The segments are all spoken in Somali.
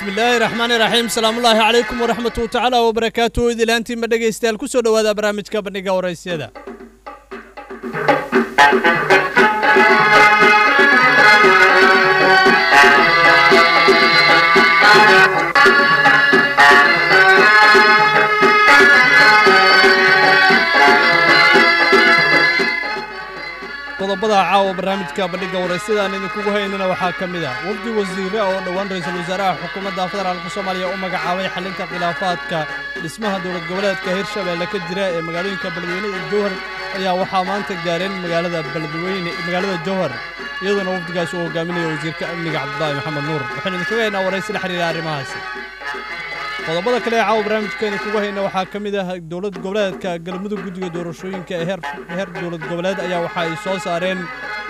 bismillaahi raxmaani raxiim salaamullaahi calaykum waraxmatu tacaala wabarakaatuhu idilaantiinba dhegaystayaal ku soo dhowaada barnaamijka bandhiga waraysyada qodobada caawa barnaamijka bandhiga waraysyada aan idinkugu haynana waxaa ka mid ah wafdi wasiire oo dhowaan ra-iisul wasaaraha xukuumadda federaalka soomaaliya u magacaabay xalinta khilaafaadka dhismaha dowlad goboleedka hirshabeelle ka jira ee magaalooyinka beledweyne iyo jowhar ayaa waxaa maanta gaareen magaalada beledweyne magaalada jowhar iyadoona wafdigaas uu hogaaminaya wasiirka amniga cabdulaahi maxamed nuur waxaynu idinkaga haynaa waraysi la xiriira arrimahaasi qodobada kale ee caawa barnaamijkeena kugu hayna waxaa ka mid ah dowlad goboleedka galmudug guddiga doorashooyinka ee heer dowlad goboleed ayaa waxa ay soo saareen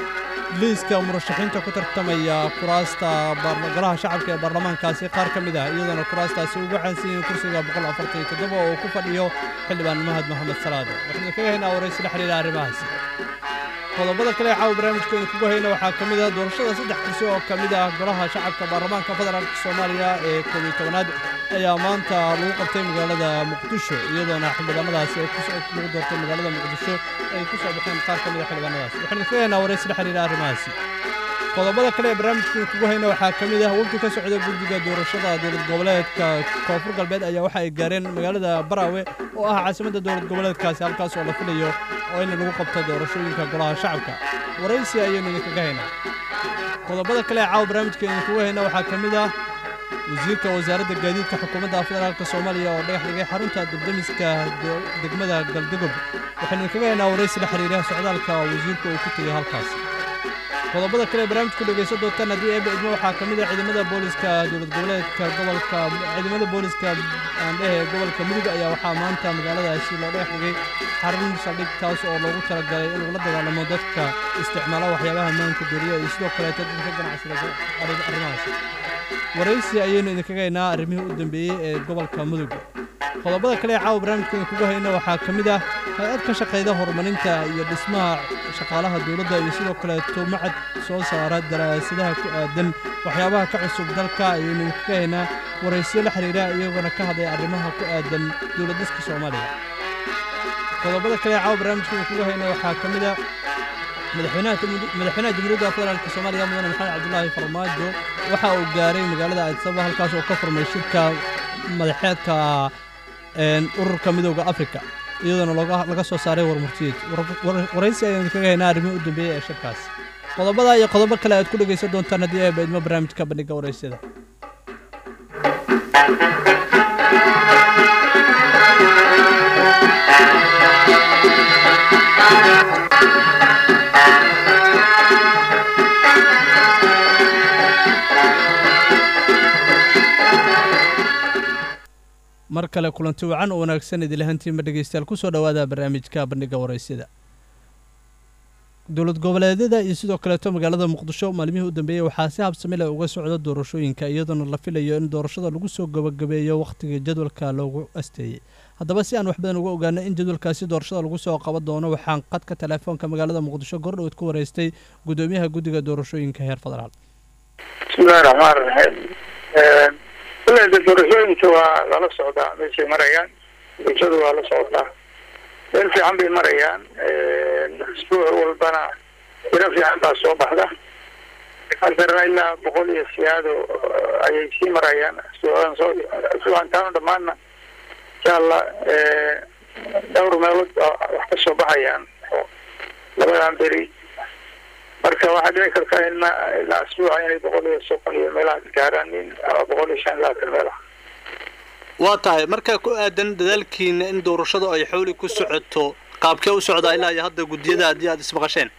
liiska murashaxiinta ku tartamaya kuraasta golaha shacabka ee baarlamaankaasi qaar ka mid ah iyadoona kuraastaasi uga caansan yihiin kursiga boqol afartan iyo toddoba oo ku fadhiyo xildhibaan mahad maxamed salaado waxaynu kaga haynaa waraysi la xiriira arrimahaasi qodobada kale ee caawa barnaamijkeena kugu hayna waxaa ka mid ah doorashada saddex kursi oo ka mid ah golaha shacabka baarlamaanka federaalka soomaaliya ee koob iyo tobanaad ayaa maanta lagu qabtay magaalada muqdisho iyadoona xildhibaanadaasi lagu doortay magaalada muqdisho ay ku soo baxeen qaar ka mid a xildhibaanadaas waxaynu kaga haynaa waraysi la xiriira arrimahaasi qodobada kale ee barnaamijkeena kugu hayna waxaa ka mid ah wafdi ka socda guddiga doorashada dowlad goboleedka koonfur galbeed ayaa waxa ay gaareen magaalada baraawe oo ah caasimadda dowlad goboleedkaasi halkaas oo la filayo oo in lagu qabto doorashooyinka golaha shacabka waraysi ayaynu idinkaga haynaa qodobada kale ee caawa barnaamijkeena kugu hayna waxaa ka mid ah wasiirka wasaaradda gaadiidka xukuumadda federaalk soomaaliya oo dhagax dhigay xarunta dubdamiska degmada galdogob waxaynu idinkaga haynaa waraysi la xiriira socdaalka wasiirka uu ku tegay halkaas qodobada kale ee barnaamijku dhegaysan doontaan haddii eeba idmo waxaa ka mid ah ciidamada booliska dowlad goboleedka gobolka ciidamada booliska aandhehe gobolka mudug ayaa waxaa maanta magaaladaasi loo dhagax dhigay xarun saldhig taas oo loogu talagalay in lagula dagaalamo dadka isticmaala waxyaabaha maanka doriya iyo sidoo kaleeto dadka ganacsada arrimahaasi waraysi ayaynu idinkaga haynaa arrimihii u dambeeyey ee gobolka mudug qodobada kale ee caawa barnaamijkeena kugu hayna waxaa ka mid ah hay-ad ka shaqayda horumarinta iyo dhismaha shaqaalaha dowladda iyo sidoo kaleeto macad soo saara daraasadaha ku aadan waxyaabaha ka cusub dalka ayaynu idinkaga haynaa waraysiyo la xiriira iyagoona ka hadlaya arrimaha ku aadan dowladiska soomaaliya qodobada kale ee caawa barnaamijkeena kugu hayna waxaa ka mid ah madaxweynaha jamhuuriyadda federaalk soomaaliya mudane maxamed cabdulaahi farmaajo waxa uu gaaray magaalada aadisaba halkaas oo ka furmay shirka madaxeedka ururka midooda afrika iyadoona laga soo saaray warmurtiyeed waraysi ayaan idinkaga haynaa arrimihii u dambeeyey ee shirkaas qodobada iyo qodobo kale aad ku dhegaysan doontaan haddii ay baydmo barnaamijka bandhiga waraysyada mar kale kulanti wacan oo wanaagsan idilahantiinba dhegaystayaal ku soo dhowaada barnaamijka bandhiga waraysyada dowlad goboleedyada iyo sidoo kaleeto magaalada muqdisho maalmihii u dambeeyey waxaa si habsami leh uga socda doorashooyinka iyadoona la filayo in doorashada lagu soo gabagabeeyo wakhtiga jadwalka loogu asteeyey haddaba si aan wax badan uga ogaano in jadwalkaasi doorashada lagu soo qaban doono waxaan qadka teleefoonka magaalada muqdisho gordhoweed ku wareystay gudoomiyaha guddiga doorashooyinka heer federaal bismillahi raxmaan raxiim kulleyda doorashooyinka waa lala socdaa meeshay marayaan bulshadu waa la socotaa meel fiican bay marayaan isbuuc walbana tiro fiican baa soo baxda haddana ilaa boqol iyo siyaado ayay sii marayaan suucantaano dhammaanna insha allah dhowr meelood wax ka soo baxayaan labadan beri marka waxaa dhici karta in ilaa asbuuca inay boqol iyo soqon iyo meelaha gaaraan ama boqol iyo shan iyo labaatan meelaha waa tahay marka ku aadan dadaalkiina in doorashadu ay xowli ku socoto qaabkee u socdaa ilaa iyo hadda guddiyada haddii aada ismaqasheen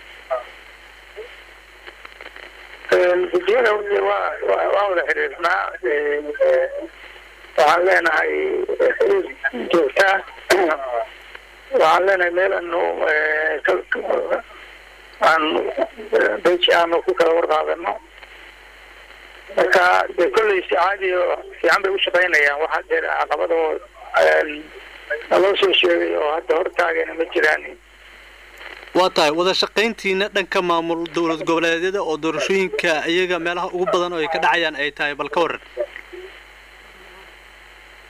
guddiyada waa waa wada xiriirnaa waxaan leenahay xiriir joogtaa waxaan leenahay meel anu aan beji aanu ku kala warqaadano marka dee kolley si caadi oo fiican bay u shaqaynayaan waxaa dee caqabadoo naloo soo sheegay oo hadda hortaagana ma jiraan waa tahay wada shaqayntiina dhanka maamul dowlad goboleedyada oo doorashooyinka iyaga meelaha ugu badan oo ay ka dhacayaan ay tahay bal ka waran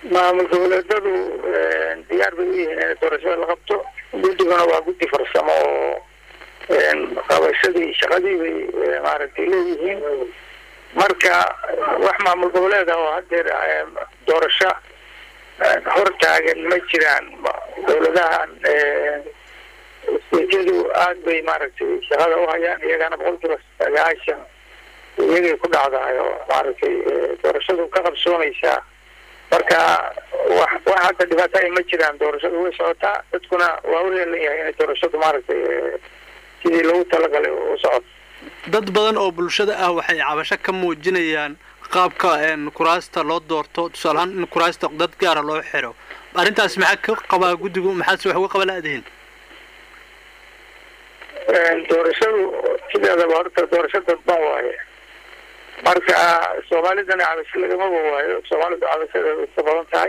maamul goboleedadu diyaar bay u yihiin inay doorashada la qabto guddiguna waa guddi farsamo oo qabashadii shaqadii bay maaragtay leeyihiin marka wax maamul goboleed ah oo haddeer doorasho hor taagan ma jiraan dowladahan steedyadu aada bay maaragtay shaqada u hayaan iyagana boqolkiiba sagaashan iyagay ku dhacdahay oo maaragtay doorashadu ka qabsoomaysaa marka wax wax hadda dhibaato ay ma jiraan doorashadu way socotaa dadkuna waa u heelan yahay inay doorashadu maaragtay sidii loogu talagalay u socoto dad badan oo bulshada ah waxay cabasho ka muujinayaan qaabka kuraasta loo doorto tusaale ahaan in kuraasta dad gaara loo xiro arrintaas maxaa ka qabaa guddigu maxaase wax uga qaba la-dihin doorashadu sideedaba horta doorasho dadban waaye marka soomaalidana cabasho lagamaba waayo soomaalidu cabashadeeda iska badan tahay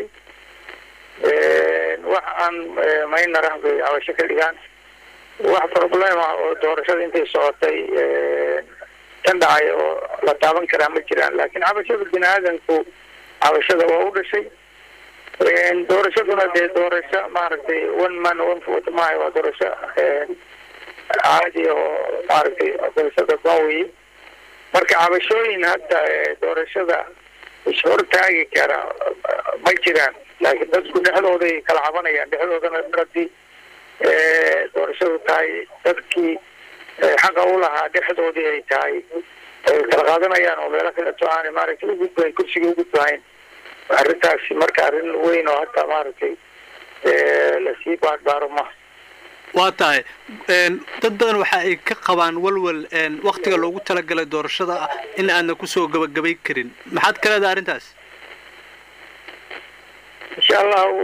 wax aan maynarah bay cabasho ka dhigaan wax problem ah oo doorashada intay socotay kan dhacay oo la taaban karaa ma jiraan laakiin cabashada bini aadanku cabashada waa u dhashay doorashaduna dee doorasho maaragtay one man one vote maayo waa doorasho caadi oo maaragtay doorasho dadban weye marka cabashooyin hadda doorashada ishortaagi kara ma jiraan laakiin dadku dhexdooday kala cabanayaan dhexdoodana haddii doorashadu tahay dadkii xaqa u lahaa dhexdoodii ay tahay ay kala qaadanayaan oo meelo kaleeto aanay maaragtay ugudbayn kursigii ugudbahayn arrintaasi marka arrin weyn oo hadda maaragtay lasii baadbaaro ma waa tahay dad badan waxa ay ka qabaan walwal waktiga loogu talagalay doorashada in aadna kusoo gabagabay karin maxaad ka leedahay arrintaas insha allahu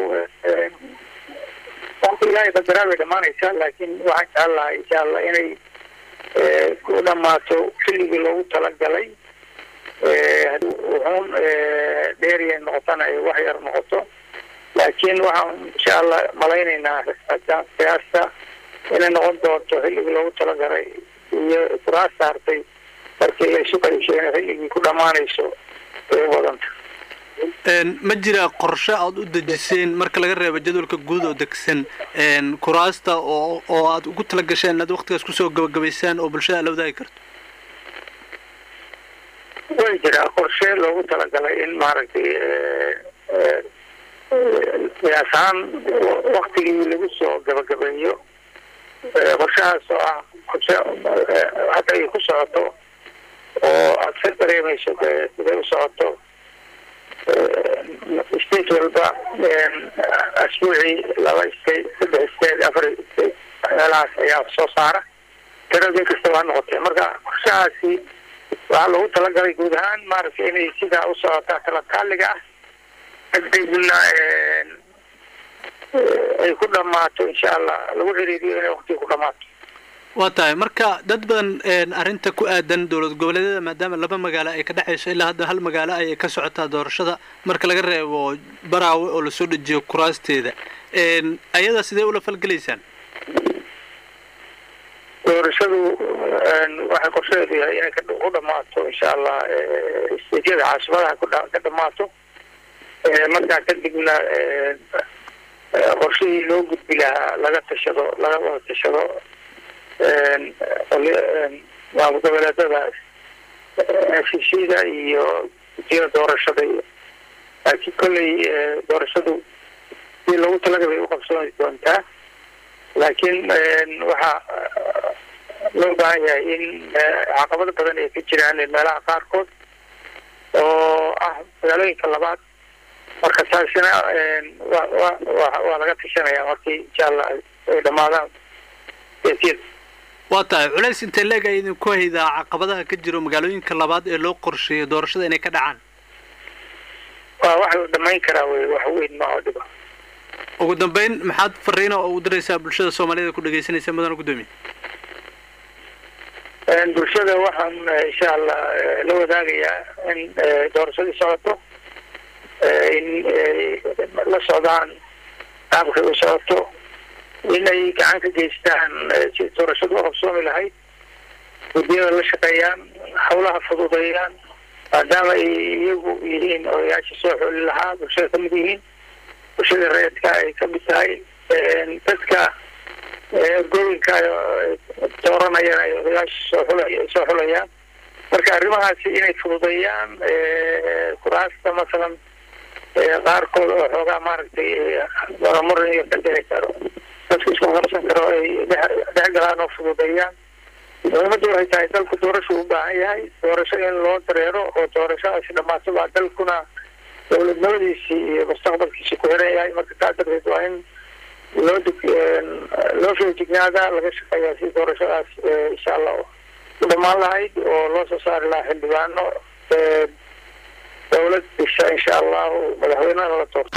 waqti ilaahay qadaraa bay dhamaanaysaa laakiin waxaan jecel lahay insha allah inay ku dhamaato xilligii loogu talagalay wuxuun dheeriya noqotana ay wax yar noqoto laakiin waxaan insha allah malaynaynaa qiyaasta inay noqon doonto xilligii loogu talagalay iyo kuraasta hartay markii la isu qaybshay inay xilligii ku dhammaanayso ay u badanta ma jira qorshe aada u dejiseen marka laga reebo jadwalka guud oo degsan kuraasta oo oo aada ugu tala gasheen inaad waktigaas kusoo gabagabaysaan oo bulshada aad la wadaagi karto way jiraa qorshe loogu talagalay in maaragtay qiyaas ahaan waktigii lagu soo gabagabeeyo qorshahaas oo ah qorshe hadda ay ku socoto oo aada ka dareemayso siday u socoto state walba asbuucii laba state saddex state afar state meelahaas ayaa soo saara tirada in kastaba ha noqotee marka qorshahaasi waxaa loogu talagalay guud ahaan maaragtay inay sidaa u socotaa talataaliga ah kadibna ay ku dhamaato insha allah lagu xiriiriyo inay waktiga ku dhamaato waa tahay marka dad badan arrinta ku aadan dowlad goboleedyada maadaama laba magaalo ay ka dhexayso ilaa hadda hal magaalo ayay ka socotaa doorashada marka laga reebo baraawe oo lasoo dejiyo kuraasteeda ayada sidee ula falgelaysaan doorashadu waxay qorsheedu yahay inay ku dhamaato insha allah steedyada caasimadaha ka dhamaato markaa kadibna qorshihii loo gudbi lahaa laga tashado laga wada tashado maamul goboleedadaas heshiisyada iyo gudiyada doorashada iyo laakiin kolley doorashadu si loogu talagalay u qabsoomi doontaa laakiin waxaa loo baahan yahay in caqabado badan ay ka jiraan meelaha qaarkood oo ah magaalooyinka labaad marka taasina wa wa wa waa laga tashanaya markii insha allah ay dhamaadaan siyasiyada waa tahay culays intee leeg ay idinku haydaa caqabadaha ka jiro magaalooyinka labaad ee loo qorsheeyo doorashada inay ka dhacaan waa wax la dhamayn karaa wey wax weyn ma oo dhiba ugu dambeyn maxaad fariina oo u diraysaa bulshada soomaaliyada ku dhegaysanaysa mudana guddoomiye bulshada waxaan insha allah la wadaagayaa in doorashadii socoto in la socdaan qaabkay u socoto inay gacan ka geystaan si doorashadu u qabsoomi lahayd guddiyada la shaqeeyaan hawlaha fududeeyaan maadaama ay iyagu yihiin odayaasha soo xooli lahaa bulshada kamid yihiin bulshada reedka ay kamid tahay dadka ergooyinka dooranayana ay odayaasha soo xula soo xulayaan marka arrimahaasi inay fududeeyaan kuraasta masalan qaarkood oo xoogaa maaragtay muran iyo ka dhici karo dadku isku qabsan karo ay dhex galaan oo fududeeyaan muhiimadda waxay tahay dalku doorasho u baahan yahay doorasho in loo dareero oo doorashadaasi dhamaato baa dalkuna dowladnimadiisii iyo mustaqbalkiisi ku xiran yahay marka taa darteed waa in loo loo feejignaada laga shaqeeyaa si doorashadaas insha allah u dhamaan lahayd oo loo soo saari lahaa xildhibaano dowlad disha insha allahu madaxweynena la doorto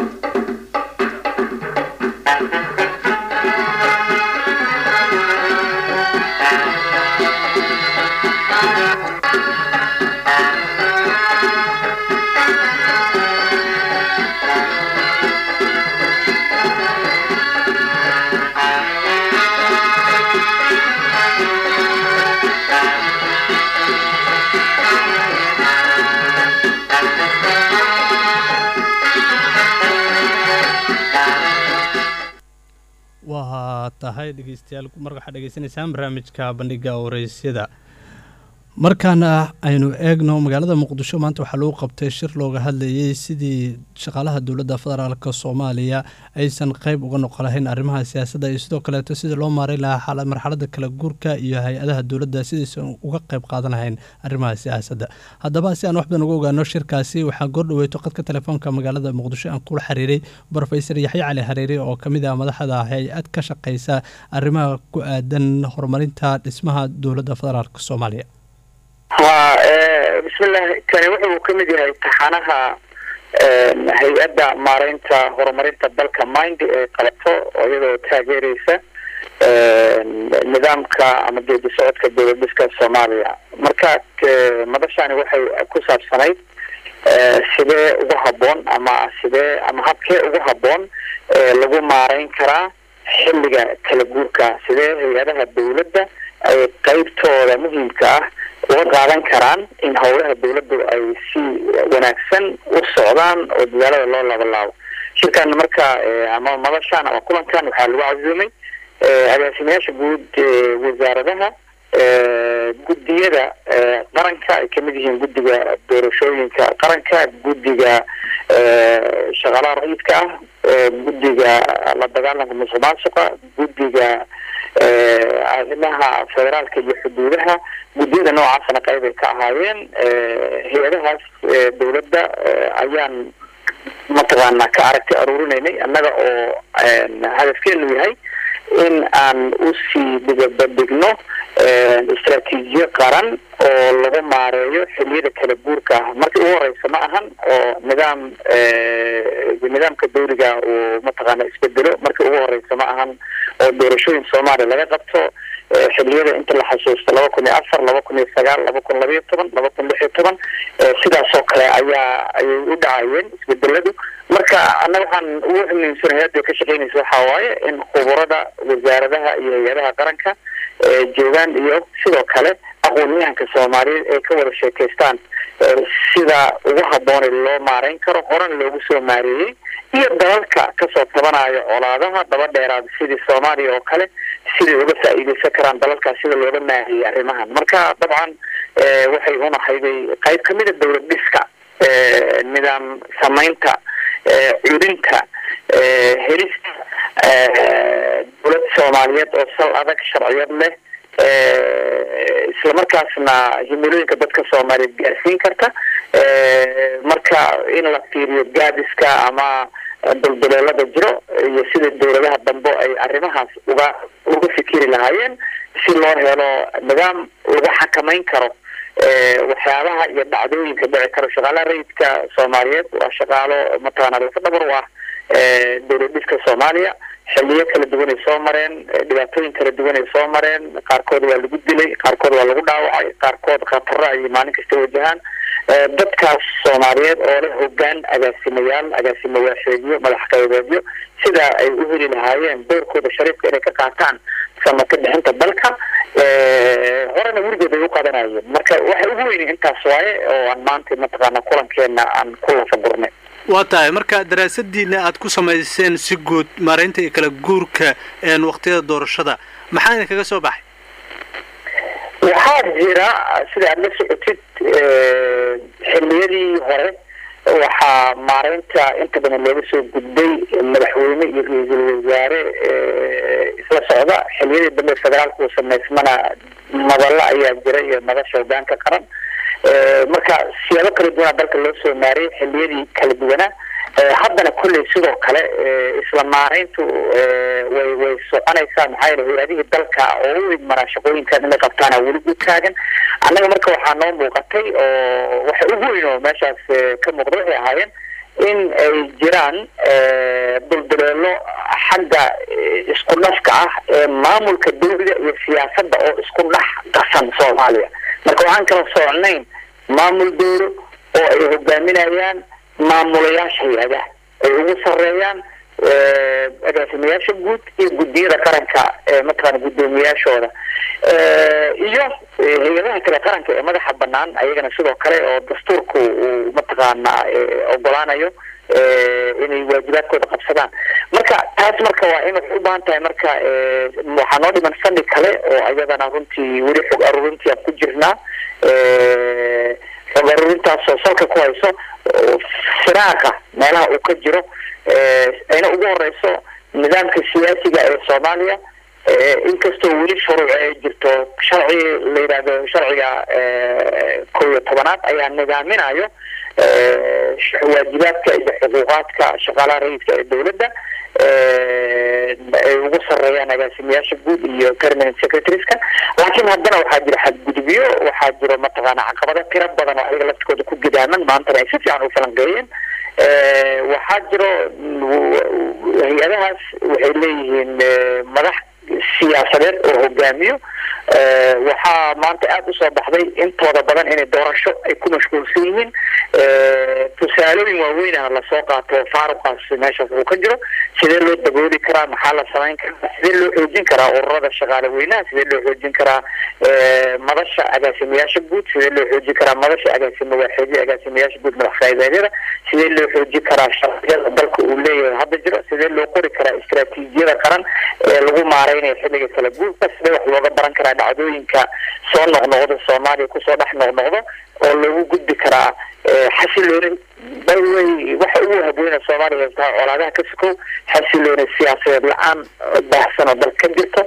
waa tahay dhegeystayaal mar waxaad dhegeysanaysaan barnaamijka bandhiga wareysyada markaana aynu eegno magaalada muqdisho maanta waxaa lagu qabtay shir looga hadlayay sidii shaqaalaha dowladda federaalk soomaaliya aysan qeyb uga noqon lahayn arrimaha siyaasadda iyo sidoo kaleeto sidii loo maaray lahaa marxaladda kala guurka iyo hay-adaha dowladda sidaysan uga qeyb qaadan lahayn arrimaha siyaasadda haddaba si aan wax badan uga ogaano shirkaasi waxaa goordhaweyto qadka telefoonka magaalada muqdisho aan kula xiriiray brofesor yaxya cali xariiri oo kamid ah madaxda hay-ad ka shaqeysa arrimaha ku aadan horumarinta dhismaha dowladda federaalk soomaaliya ha bismillahi kani wuxuu kamid yahay taxanaha hay-adda maareynta horumarinta dalka mind ee qabato oo iyadoo taageereysa nidaamka ama geedi socodka dowlad dhiska soomaaliya marka madashani waxay ku saabsanayd sidee ugu haboon ama sidee ama habkee ugu haboon lagu maareyn karaa xilliga kala guurka sidee hay-adaha dowladda ay qeybtooda muhiimka ah uga qaadan karaan in howlaha dowladdu ay si wanaagsan u socdaan oo dadaalada loo labalaabo shirkan marka ama madashan ama kulankan waxaa lagu casuumay agaasimayaasha guud wasaaradaha guddiyada qaranka ay kamid yihiin guddiga doorashooyinka qaranka guddiga shaqaalaha rayidka ah guddiga la dagaalanka musuq maasuqa guddiga arrimaha federaalka iyo xuduudaha guddiyada noocaasna qayb ay ka ahaayeen hay-adahaas dowladda ayaan mataqaana ka aragti aruurinaynay annaga oo hadafkeenu yahay in aan usii dhigabadhigno istraatiijiyo qaran oo lagu maareeyo xiliyada kala guurka ah markii ugu horeysa ma ahan oo nidaam nidaamka dawliga uu mataqaana isbedelo markii ugu horeysa ma ahan oo doorashooyin soomaaliya laga qabto xiliyada inta la xasuusto laba kun iyo afar laba kun iyo sagaal laba kun labayo toban laba kun lix iyo toban sidaas oo kale ayaa ayay u dhacayeen isbedeladu marka annaga waxaan ugu ximiinsanahay hadda ka shaqeynaysa waxaa waaye in khuburada wasaaradaha iyo hay-adaha qaranka joogaan iyo sidoo kale aqoon-yahanka soomaaliyeed ay ka wada sheekaystaan sida ugu habboonay loo maareyn karo horan loogu soo maareeyey iyo dalalka kasoo tabanayo colaadaha daba dheeraad sidii soomaaliya oo kale siday uga faa-iideysan karaan dalalkaas sida looga maareeyey arrimahan marka dabcan waxay unahayday qayb kamida dowlad dhiska nidaam samaynta cudinta helista dowlad soomaaliyeed oo sal adag sharciyad leh islamarkaasna himilooyinka dadka soomaaliyeed gaarsiin karta marka in la fiiriyo gaadiska ama dulduleelada jiro iyo sida dowladaha dambe ay arrimahaas uga uga fikiri lahaayeen si loo helo nidaam lagu xakameyn karo waxyaabaha iyo dhacdooyinka dhici karo shaqaalaha rayidka soomaaliyeed waa shaqaalo mataqaana lafa dhabar u ah dowlad dhiska soomaaliya xiliyo kala duwan ay soo mareen dhibaatooyin kala duwan ay soo mareen qaarkood waa lagu dilay qaarkood waa lagu dhaawacay qaarkood khataro ay maalin kasta wajahaan dadkaas soomaaliyeed oo leh hogaan agaasimayaal agaasimo waaxeedyo madax qaybeedyo sida ay u heli lahaayeen doorkooda shariifka inay ka qaataan samaka bixinta dalka horena weligood ay u qadanayeen marka waxay ugu weyni intaas waaye oo aan maanta mataqaana kulankeena aan ku lafagurnay waa tahay marka daraasadiina aad ku samayseen si guud maaraynta iyo kala guurka waqtiyada doorashada maxaa idin kaga soo baxay waxaa jira sida aada la socotid xilliyadii hore waxaa maaraynta inta badan looga soo gudbay madaxweyne iyo ra-iisul wasaare isla socda xilliyadii dambe federaalka uu samaysmana madallo ayaa jira iyo madasha hogaanka qaran marka siyaabo kala duwanaa dalka loo soo maariyay xilliyadii kala duwanaa haddana kolley sidoo kale isla maarayntu way way soconaysaa maxaa yeele hay-adihii dalka oo u idmaraa shaqooyinkan inay qabtaana weli u taagan annaga marka waxaa noo muuqatay oo waxa ugu weyn oo meeshaas ka muuqda waxay ahaayeen in ay jiraan dulduleelo xagga isku dhafka ah ee maamulka dawlada iyo siyaasadda oo isku dhex qasan soomaaliya marka waxaan kala soconayn maamul dowlo oo ay hogaaminayaan maamulayaasha hay-adaha ay ugu sareeyaan agaasimayaasha guud iyo guddiyada qaranka mataqaana guddoomiyaashooda iyo hay-adaha kale qaranka ee madaxa banaan ayagana sidoo kale oo dastuurku uu mataqaana ogolaanayo inay waajibaadkooda qabsadaan marka taas marka waa in waxay u baahan tahay marka waxaa noo dhiman fani kale oo ayadana runtii weli xog aruurintii aan ku jirnaa xog aruurintaasoo salka ku hayso firaaqa meelaha uu ka jiro ayna ugu horeyso nidaamka siyaasiga ee soomaaliya inkastoo weli shuruuc ay jirto sharci la yidhaahdo sharciga kow iyo tobanaad ayaa nidaaminayo waajibaadka iyo xuquuqaadka shaqaalaha rayidka ee dowladda ay ugu sareeyaan agaasimayaasha guud iyo permanent secretarieska laakiin haddana waxaa jira xadgudubyo waxaa jiro mataqaana caqabado tiro badan oo ayaga laftikooda ku gidaaman maantana ay si fiican u falanqeeyeen waxaa jiro hay-adahaas waxay leeyihiin madax siyaasadeed oo hogaamiyo waxaa maanta aada usoo baxday intooda badan inay doorasho ay ku mashquulsan yihiin tusaalooyin waaweynah lasoo qaato faaruqaas meeshaas uu ka jiro sidee loo dabooli karaa maxaa la samayn karaa sidee loo xoojin karaa ururada shaqaale weynaha sidee loo xoojin karaa madasha agaasimayaasha guud sidee loo xoojin karaa madasha agaasima waaxeedya agaasimayaasha guud madax qaabeedyada sidee loo xoojin karaa sharciyada dalka uu leeyahay hadda jiro sidee loo qori karaa istaraatiijiyada qaran ee lagu maareynayo xilliga kala guurka sidee wax looga baran karaa dhacdooyinka soo noqnoqda soomaaliya kusoo dhex noqnoqdo oo loogu gudbi karaa xasilooni bawey waxa ugu habweyna soomaaliya tahay colaadaha ka sukow xasilooni siyaasadeed la-aan baahsan oo dalka ka jirto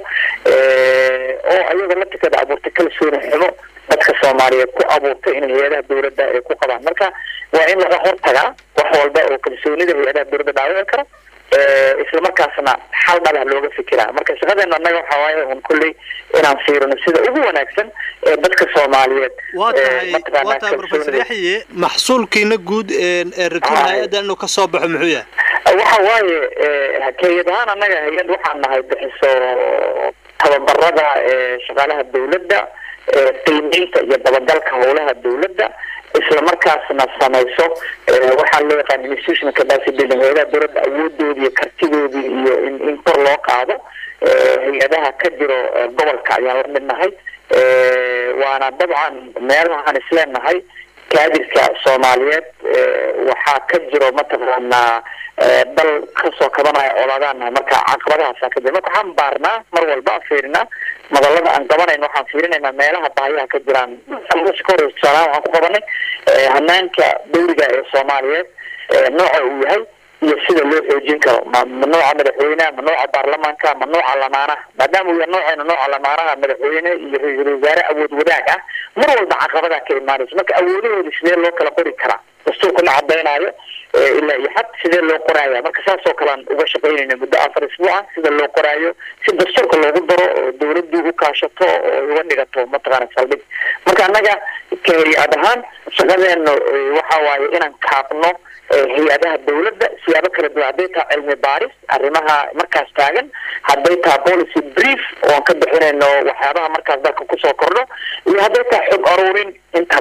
oo ayaga laftirkeeda abuurtay kalsooni xumo dadka soomaaliyeed ku abuurtay in hay-adaha dowladda ay ku qabaan marka waa in laga hortagaa wax walba oo kalsoonida hay-adaha dowladda dhaawici kara isla markaasna xal dhalah looga fikiraa marka shaqadeena annaga waxaa waaye un kolley inaan fiirino sida ugu wanaagsan ee dadka soomaaliyeed waa tahay waa tahay professor yaxye maxsuulkiina guud ee rabtiin hay-addan inuu ka soo baxo muxuu yahay waxa waaye hay-ad ahaan annaga hay-ad waxaan nahay bixiso tababarada shaqaalaha dowladda qiimeynta iyo dabagalka howlaha dowladda isla markaasna samayso waxaa loo yaqaan institutional capacity building hay-adaha dowladda awoodoodii iyo kartidoodii iyo in in kor loo qaado hay-adaha ka jiro gobolka ayaan la mid nahay waana dabcan meelahaan isleenahay kaadirka soomaaliyeed waxaa ka jiro mataqaanaa dal kasoo kabanaya colaadaan nahay marka caqabadahaasa ka jira marka waxaan baarnaa mar walba fiirinaa madalada aan qabanayno waxaan fiirinaynaa meelaha baahiyaha ka jiraan ka horeysa tusaalahaan waxaan ku qabanay hanaanka dawliga ee soomaaliyeed nooca uu yahay iyo sida loo xoojin karo ma ma nooca madaxweyneha ma nooca baarlamaanka ma nooca lamaanaha maadaama uu yahay nooceena nooca lamaanaha madaxweyne iyo ra-iisul wasaare awood wadaag ah mar walba caqabadaa ka imaanayso marka awoodahooda sidee loo kala qori karaa dastuurka ma cadaynaayo ilaa iyo xad sidee loo qoraya marka saas oo kalean uga shaqaynayna muddo afar isbuuca sida loo qoraayo si dastuurka loogu daro oo dawladdu u kaashato oo uga dhigato mataqaana saldhig marka annaga ka hay-ad ahaan shaqadeena waxa waaye inaan kaabno hay-adaha dawladda siyaabo kala duwan hadday tahay cilmi baaris arrimaha markaas taagan hadday tahay policy brief oon ka bixinayno waxyaabaha markaas dalka kusoo kordho iyo hadday tahay xog aruurin intaba marka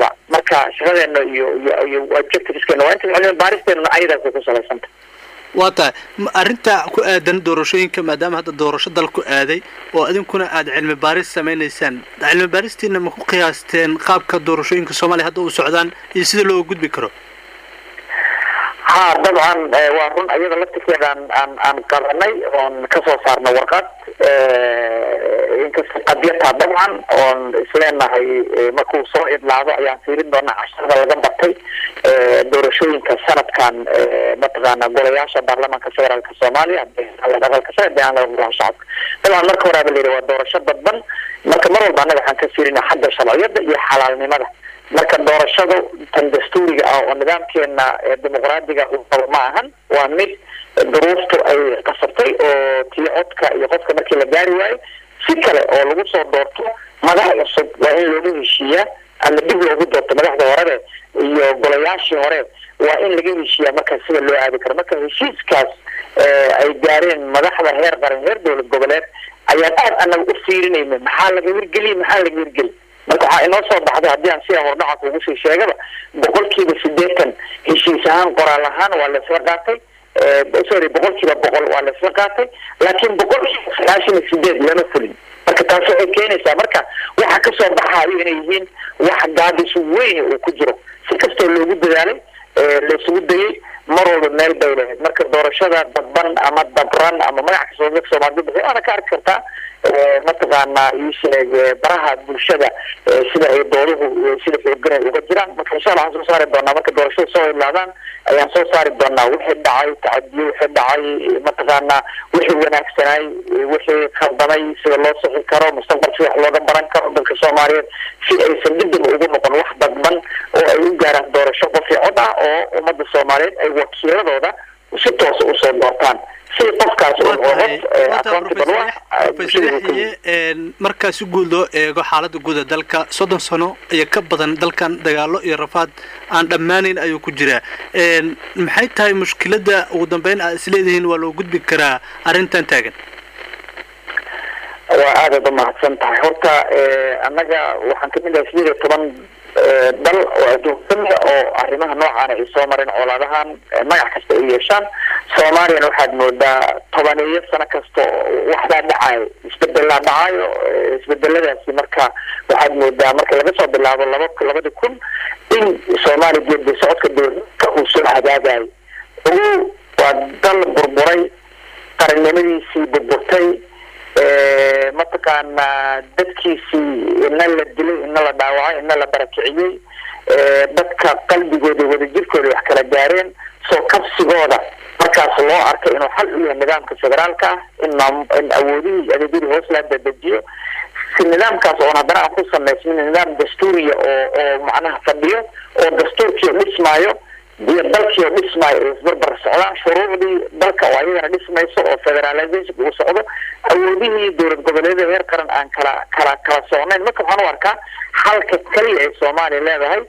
marka shaqadeena iyo iyo iyo objectiveskeena waa inta cilmi baaristeena ayadaas ku salaysanta waa tahay arrinta ku aadan doorashooyinka maadaama hadda doorasho dal ku aaday oo idinkuna aada cilmi baaris samaynaysaan cilmi baaristiina ma ku qiyaasteen qaabka doorashooyinka soomaaliya hadda u socdaan iyo sida looga gudbi karo ha dabcan waa run ayada laftirkeedaan aan aan qabanay oon kasoo saarna warqad inkasta qadyataa dabcan oon isleenahay markuu soo idlaado ayaan fiirin doonaa casharada laga bartay doorashooyinka sanadkan mataqaana golayaasha baarlamaanka federaalka soomaaliya aqalka sare deegaanada golaha shacabka dabcan marka horaaba layidhi waa doorasho dadban marka mar walba annaga waxaan ka fiirina xagga sharciyada iyo xalaalnimada marka doorashadu tan dastuuriga ah oo nidaamkeena dimuqraadiga uu qabo ma ahan waa mid duruuftu ay qasabtay oo tii codka iyo qofka markii la gaari waayo si kale oo lagu soo doorto madax cusub waa in loogu heshiiyaa ama dib loogu doorto madaxda horebe iyo golayaashii hore waa in laga heshiiyaa markaas sida loo aadi karo marka heshiiskaas ay gaareen madaxda heer qaran heer dowlad goboleed ayaan aad anaga u fiirinayna maxaa laga hirgeliya maxaa laga hirgeli marka waxaa inoo soo baxday haddii aan sida hordhaca kugu sii sheegaba boqolkiiba sideetan heshiis ahaan qoraal ahaan waa laisla qaatay sorry boqolkiiba boqol waa laisla qaatay laakiin boqolkiiba sagaashan iyo sideed lama fulin marka taas waxay keenaysaa marka waxa kasoo baxaayo inay yihiin wax gaabis weyn uu ku jiro si kastoo loogu dadaalay laisugu dayay mar walba meel bay lahayd marka doorashada dadban ama dabran ama magac kastoo dadka soomaalida bixi waana ka arki kartaa mataqaana ii sheeg baraha bulshada sida ay dooduhu sida xooganay uga jiraan marka insha allah waxaan soo saari doonaa marka doorashada soo idlaadaan ayaan soo saari doonaa wixii dhacay tacadiyo wixii dhacay mataqaana wixii wanaagsanay wixii khaldamay sida loo sixi karo mustaqbalka wax looga baran karo dadka soomaaliyeed si aysan dibdib ugu noqon wax dadban oo ay u gaaraan doorasho qofii cod ah oo ummadda soomaaliyeed ay wakiiladooda si toosa usoo doortaan si qofkaas markaa si guud loo eego xaalada guuda dalka soddon sano iyo ka badan dalkan dagaalo iyo rafaad aan dhammaanayn ayuu ku jiraa maxay tahay mushkilada ugu dambeyn aad isleedihiin waa loo gudbi karaa arrintan taagan waa aadaad umahadsan tahay horta annaga waxaan kamid ahay sideed iyo toban dal oo adduunkamida oo arrimaha noocaana ay soo mareen colaadahan magac kasta ay yeeshaan soomaaliyana waxaad moodaa tobaneeyo sano kasta waxbaa dhacayo isbedelaa dhacayo isbedeladaasi marka waxaad moodaa marka laga soo bilaabo laba labadi kun in soomaaliya geedi socodka dowladka uu soo hagaagayo ugu waa dal burburay qarannimadiisii burburtay mataqaana dadkiisii ina la dilay ina la dhaawacay ina la barakiciyey dadka qalbigooda wadajirkooda wax kala gaareen soo kabsigooda markaas loo arkay inuu xal u yahay nidaamka federaalka ah in in awoodihii adeegyadii hoos laa dadejiyo si nidaamkaas oon haddana aan ku samaysmin nidaam dastuuriya oo oo macnaha fadhiyo oo dastuurkii dhismaayo iyo dalkii oo dhismaayo ay isbarbar socdaan shuruucdii dalka oo ayagana dhismayso oo federalization uu socdo awoodihii dowlad goboleedyada heer qaran aan kala kala kala socnayn marka waxaan u arkaa xalka keliya ay soomaaliya leedahay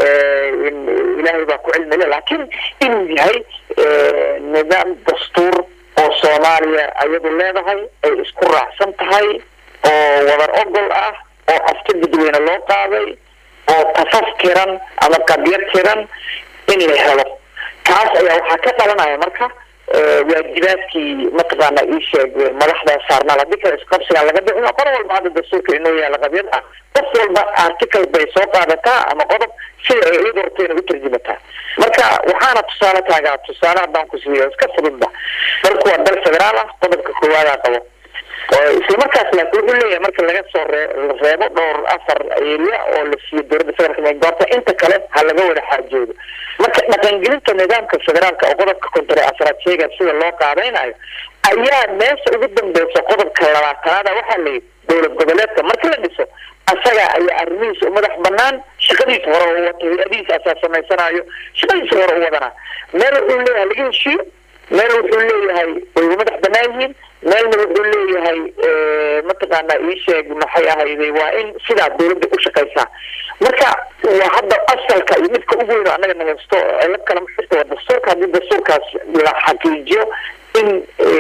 ilaahay baa ku cilmile laakiin inuu yahay nidaam dastuur oo soomaaliya ayadu leedahay ay isku raacsan tahay oo wadar ogol ah oo afka dadweyne loo qaaday oo tafaf tiran ama qabyad tiran in la helo kaas ayaa waxaa ka dhalanaya marka waajibaadkii mataqaana ii sheeg madaxda saarnaal haddii kale isqabsigaa laga bixin qor walba hadda dastuurka inoo yaala qabyad ah qof walba article bay soo qaadataa ama qodob sida ay iyada horteena u tarjumataa marka waxaana tusaale taagaa tusaale haddaan ku siiyo iska fududba dalku waa dal federaal ah qodobka koowaadaa qabo isla markaas laakiin wuxuu leeyahay marka laga soo reebo dhowr afar area oo la siiyo dowladda federaalka goorta inta kale ha laga wada xaajoodo marka dhaqangelinta nidaamka federaalka oo qodobka kontore afraad sheegaya sida loo qaadaynayo ayaa meesha ugu dambeysa qodobka labaatanaada waxaa layidhi dowlad goboleedka marka la dhiso asaga ayaa arrimihiisa u madax banaan shaqadiisa hore u wato hay-adihiisa asaa samaysanayo shaqadiisa hore u wadanaa meel wuxuu leeyahay laga heshiiyo meel wuxuu leeyahay way u madax banaan yihiin meelna wuxuu leeyahay mataqaana ii sheeg maxay ahayday waa in sidaa dowladda u shaqaysaa marka waa hadda asalka iyo midka ugu weyn oo annaga nahaysto cilad kale ma jirto waa dastuurka haddii dastuurkaas la xaqiijiyo in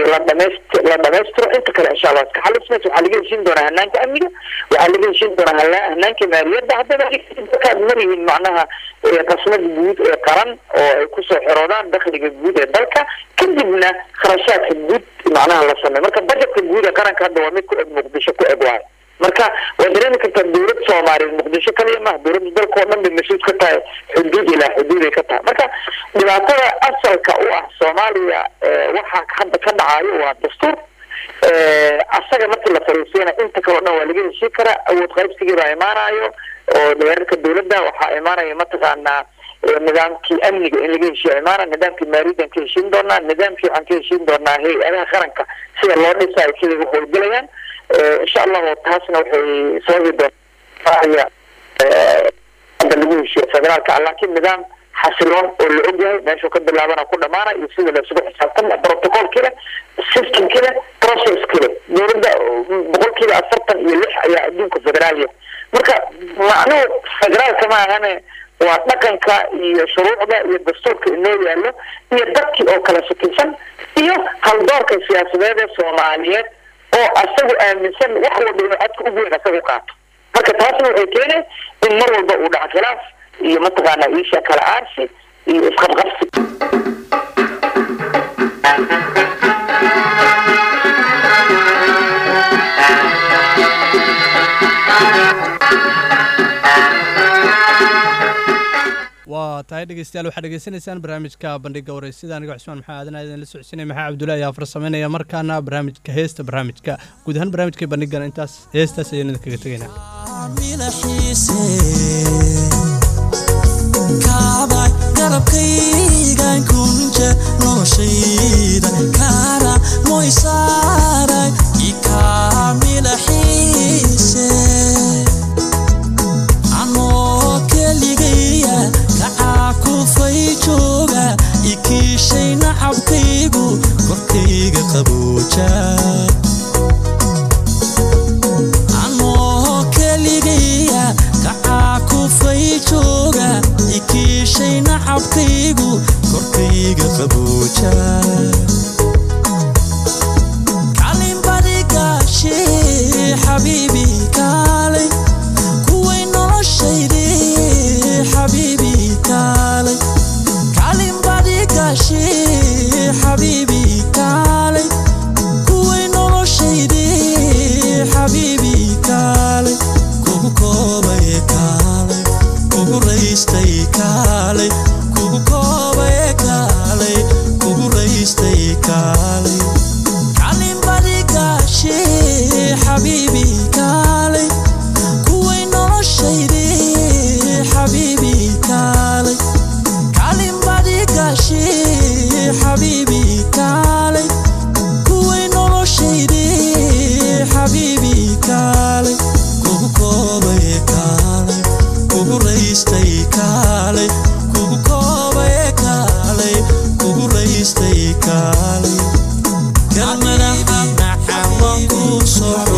la dhamaist la dhamaystiro inta kale insha allah iska xalismaysa waxaa laga heshiin doonaa hanaanka amniga waxaa laga heshiin doonaa hala- hanaanka maaliyadda haddaba markaad marihiin macnaha ee qasmada guud ee qaran oo ay kusoo xiroodaan dakhliga guud ee dalka kadibna kharashaadka guud macnaha la sameeyo marka budgetka guud ee qaranka hadda waa mid ku eg muqdisho ku eg waayo marka waa dareemi kartaa dowlad soomaaliyeed muqdisho kaliya maha dowladda dalka oo dhan bay mas-uul ka tahay xuduud ilaa xuduud ay ka tahay marka dhibaatada asalka u ah soomaaliya ee waxa hadda ka dhacayo waa dastuur asaga markii la fariisiyana inta kaleo dhan waa laga heshii karaa awood qaybsigii baa imaanayo oo dheerarka dowladda waxaa imaanaya mataqaanaa ee nidaamkii amniga in laga heshiiya imaana nidaamkii maaliyaddan ka heshiin doonaa nidaamkii waxaan ka heshiin doonaa hay-adaha qaranka sida loo dhisayo siday u howlgelayaan insha allahu taasna waxay sababi doontaa hadda lagu heshiiyo federaalka ah laakiin nidaam xasiloon oo la ogyahay meeshuu ka bilaabana ku dhamaana iyo sida la isugu xisaabtama protocolkii leh systemkii leh processkii leh dowladda boqolkiiba afartan iyo lix ayaa adduunka federaalya marka macnuhu federaalka ma ahane waa dhaqanka iyo shuruucda iyo dastuurka inoo yaallo iyo dadkii oo kala shakisan iyo haldoorka siyaasadeed ee soomaaliyeed oo asagu aaminsan wax walba inuu codka ugu weyn asaga qaato marka taasna waxay keenay in mar walba uu dhaco khilaaf iyo mataqaanaa iisha kala aarsi iyo isqabqabsi waa tahay dhegeystayaal waxaad dhegeysanaysaan barnaamijka bandhiga wareysida aniga cusmaan maxaa aadan idin la socodsiinaya maxaa cabdullahi ayaa farsamaynaya markaana barnaamijka heesta barnaamijka guud ahaan barnaamijka bandhigan intaas heestaas ayaynu idinkaga tegaynaa kaabay garabkaygan kunja noloshayda kaara moysaaray ikaamilaxiise anoo keligaya kacaa kufay jooga ikiishay nacabkaygu korkayga qabooja anoo keligaya kacaa kufay jooga ikiishay nacabkaygu korkayga qabooja kalinbadigaashe xabiibi kaalay kuway noloshayde xabiibi kaalay kalinbadigaashe xabiibi kaalay kuway noloshayde xabiibi kaalay kugu koobay kaalay kugu raystay kaalay kugu koobay kaalay kugu raystay kaalay kalinbadigaashe xabiibi kaalay kuway noloshayde xabiibi kaalay kalinbadigaashe xabiibi kaalay kuway noloshayde xabiibi kaalay kugu koobay kaalay kugu raystay kaalay kugu koobay kaalay kugu raystay kaalay kalmadaxa naxawan ku soo